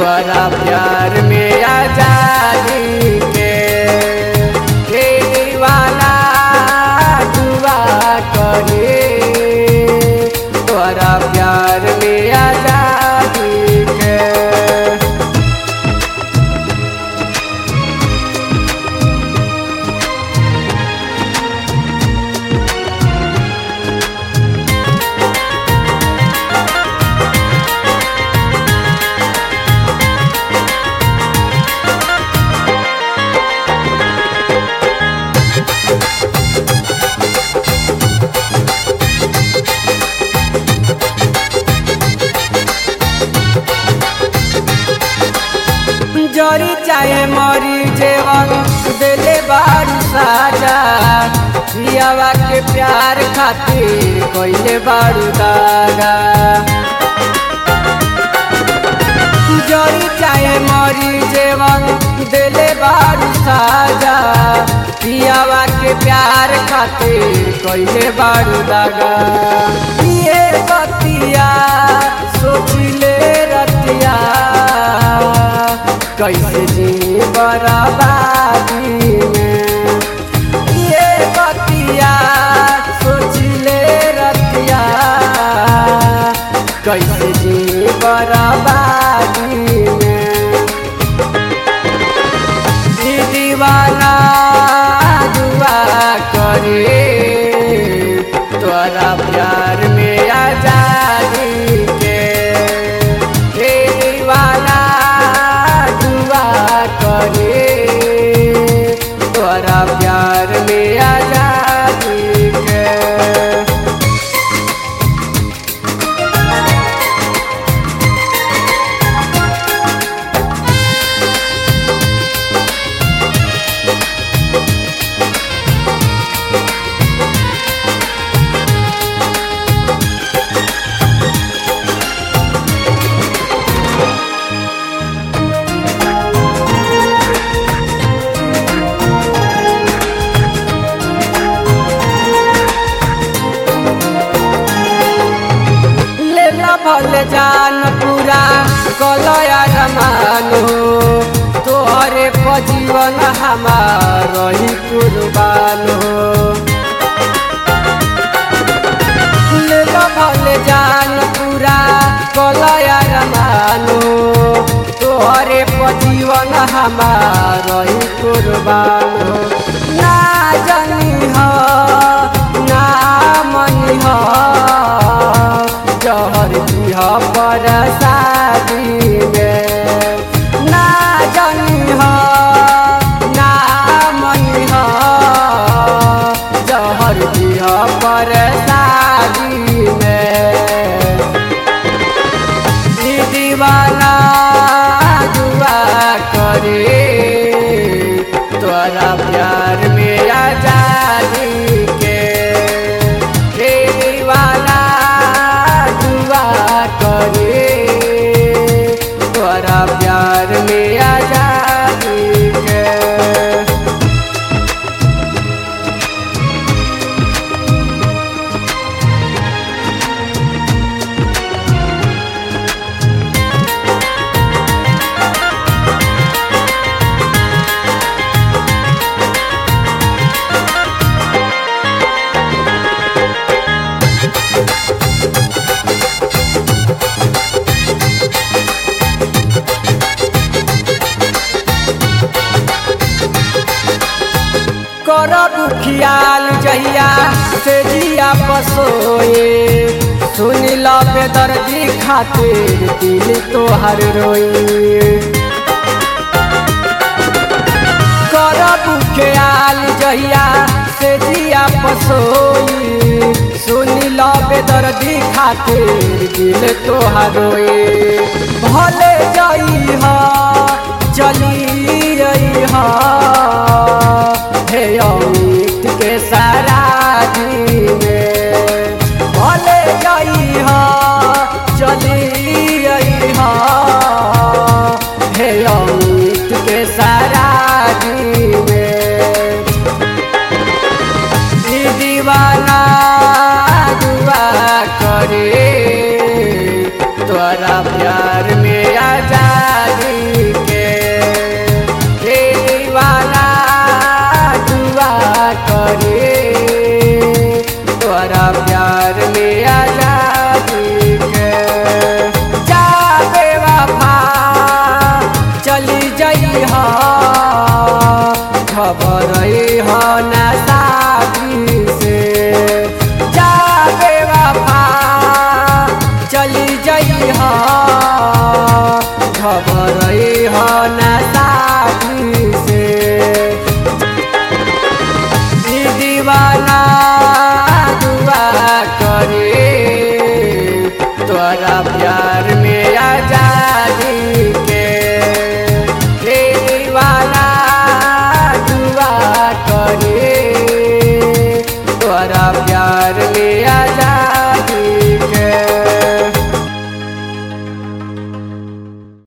तोरा प्यार में आजादी के हे दीवाना दुआ करे तोरा प्यार में आजादी के जरी चाहे मरी जेवन दिले बारू साजा पियावा के प्यार खातिर कोइले बारू दागा जरी चाहे मरी जेवन दिले बारू साजा पियावा के प्यार खातिर कोइले बारू दागा ये बतिया सोचिले रतिया कैसे जी बराबादी में ये बतिया सोचिले रतिया कैसे जी बराबादी में ई दीवाना दुआ करे तोरा प्यार में आजादी के हे दीवाना दुआ करे तोरा प्यार में आजादी के लेला भल जान पूरा कलया रमानो तोहरे पजीवन हमार रही कुर्बानो लेला भल जान पूरा कलया रमानो तोहरे पजीवन हमार रही कुर्बानो ना जानी हो ना मनी हो जहर दिह पर शादी में ना जानी हो ना मनी हो जहर दिह पर शादी में ई दीवाना दुआ करे तोरा प्यार में आजादी के हे दीवाना दुआ करे तोरा प्यार में आजादी के करब ख्याल जहिया से जिया पसोए सुन लो बेदर्दी खातिर दिल तोहर रोए करब ख्याल जहिया से जिया पसोई सुन लो बेदर्दी खातिर दिल तोहर रोए भले